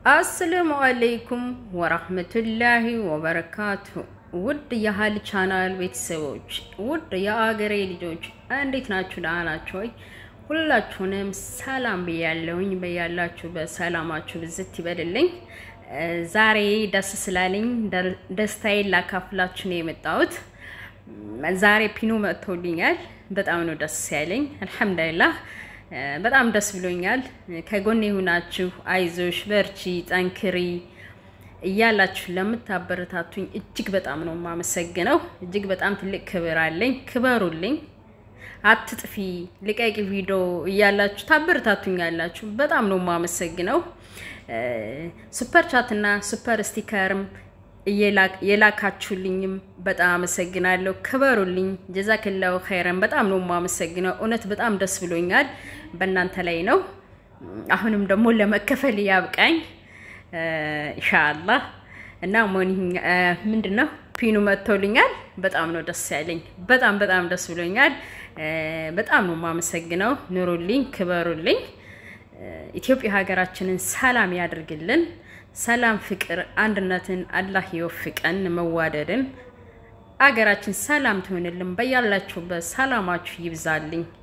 አሰላሙ አለይኩም ወራህመቱላሂ ወበረካቱ። ውድ የሀል ቻናል ቤተሰቦች፣ ውድ የአገሬ ልጆች እንዴት ናችሁ? ደህና ናችሁ ወይ? ሁላችሁንም ሰላም ብያለሁኝ። በያላችሁ በሰላማችሁ ብዝት ይበልልኝ። ዛሬ ደስ ስላለኝ ደስታዬን ላካፍላችሁ ነው የመጣሁት። ዛሬ ፒኖ መጥቶልኛል። በጣም ነው ደስ ያለኝ። አልሐምዱሊላህ በጣም ደስ ብሎኛል። ከጎኔ የሆናችሁ አይዞሽ፣ በርቺ፣ ጠንክሪ እያላችሁ ለምታበረታቱኝ እጅግ በጣም ነው የማመሰግነው። እጅግ በጣም ትልቅ ክብር አለኝ። ክበሩልኝ። አትጥፊ፣ ልቀቂ ቪዲዮ እያላችሁ ታበረታቱኛላችሁ። በጣም ነው የማመሰግነው። ሱፐር ቻትና ሱፐር ስቲከርም የላካችሁልኝም በጣም አመሰግናለሁ። ክበሩልኝ። ጀዛክላሁ ኸይረን። በጣም ነው የማመሰግነው። እውነት በጣም ደስ ብሎኛል። በእናንተ ላይ ነው። አሁንም ደግሞ ለመከፈል ያብቃኝ ኢንሻአላህ። እና ምንድን ነው ፒኑ መጥቶልኛል። በጣም ነው ደስ ያለኝ። በጣም በጣም ደስ ብሎኛል። በጣም ነው የማመሰግነው። ኑሩልኝ፣ ክበሩልኝ። ኢትዮጵያ ሀገራችንን ሰላም ያድርግልን። ሰላም፣ ፍቅር፣ አንድነትን አላህ ይወፍቀን። መዋደድን አገራችን ሰላም ትሆንልን። በያላችሁበት ሰላማችሁ ይብዛልኝ።